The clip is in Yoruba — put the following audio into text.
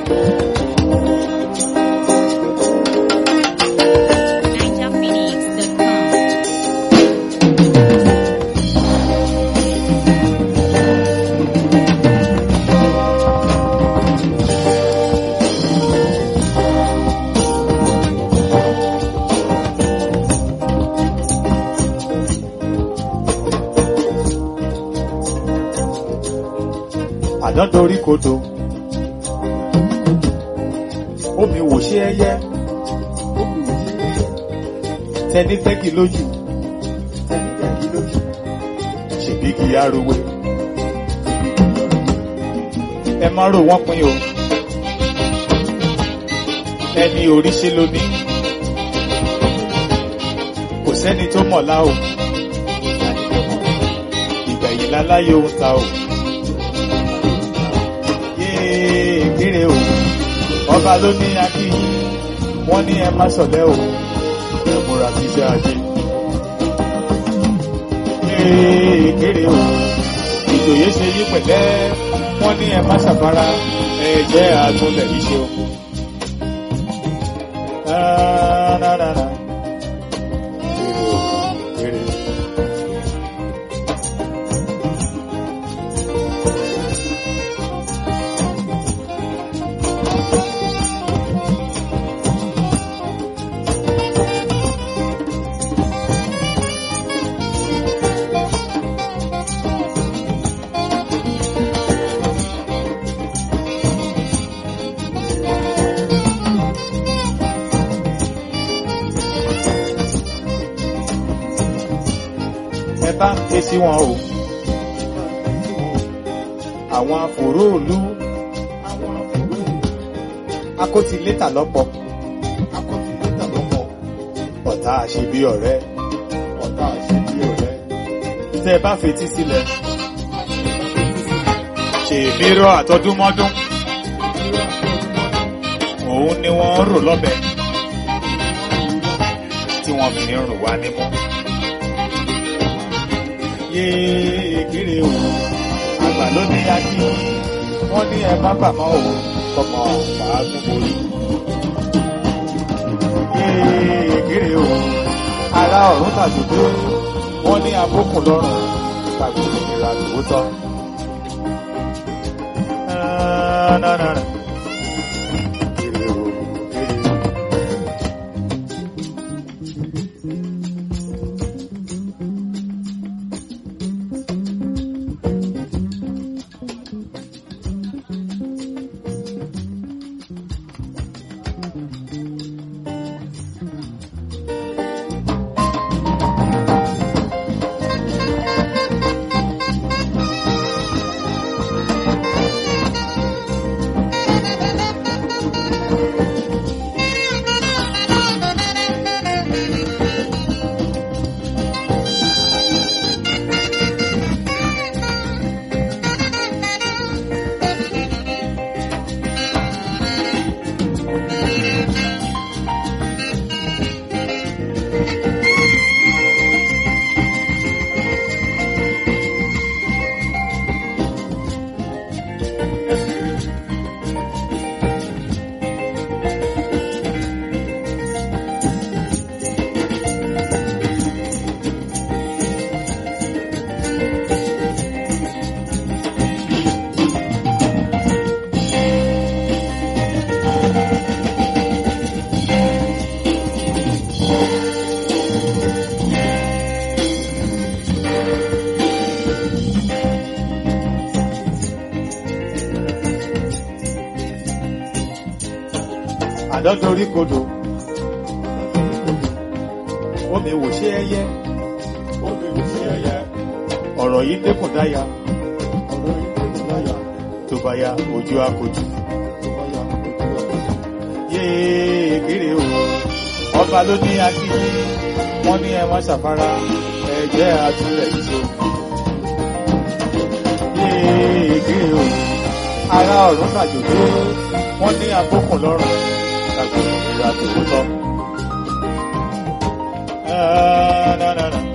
NigerPhoenix.com. àdán dorí kodò omi wò ṣe ẹyẹ tẹni tẹ́kì lójú tẹni tẹ́kì lójú ṣèbí kì í arowe ẹ má rò wọ́n pin o ẹni orí ṣe lóní kò sẹ́ni tó mọ̀lá o ìgbẹ̀yìn láláyé ohun ta o yéé kéré o ọba ló ní akí wọ́n ní ẹ má sọ̀lẹ́ o ẹ múra síṣẹ́ ajé yéé kéré o ìjòyè ṣe yí pẹ̀lẹ́ wọ́n ní ẹ má ṣàfárá ẹ jẹ́ àtúnlẹ̀ yìí ṣe o. Rárárárá. Kéré o, kéré. ẹ bá ń ké sí wọn o àwọn afòróòlú akótilétà lọ́pọ̀ ọ̀tá àṣebí ọ̀rẹ́ ọ̀tá àṣebí ọ̀rẹ́ tẹ́ ẹ bá fetí sílẹ̀ ṣèbí rọ àtọdúnmọ́dún òun ni wọ́n ń rò lọ́bẹ̀ tí wọ́n fi ń rùn wá nímú yéé kéré o àgbà ló ní akí wọn ní ẹ má bà mọ́ o kọmọ bàá tún borí yéé kéré o ara ọ̀run tàdúgbò wọn ní abókùn lọ́rùn tàbí ìnira tòótọ́. Nánánánà. Kéré o, kéré o. àdán dorí kodò omi wò ṣe ẹyẹ omi wò ṣe ẹyẹ ọ̀rọ̀ yìí dẹ́kun dáya ọ̀rọ̀ yìí dẹ́kun dáya tó bá ya ojú akojú tó bá ya ojú akojú yéé kéré o ọba ló ní akíní wọn ní ẹ má ṣàfárá ẹ jẹ́ àtúnlẹ̀ ìṣó yéé kéré o ara ọ̀run tàjòjò wọ́n ní abókùn lọ́rùn tàbí ìrora tòótọ́. Ah, na, na, na.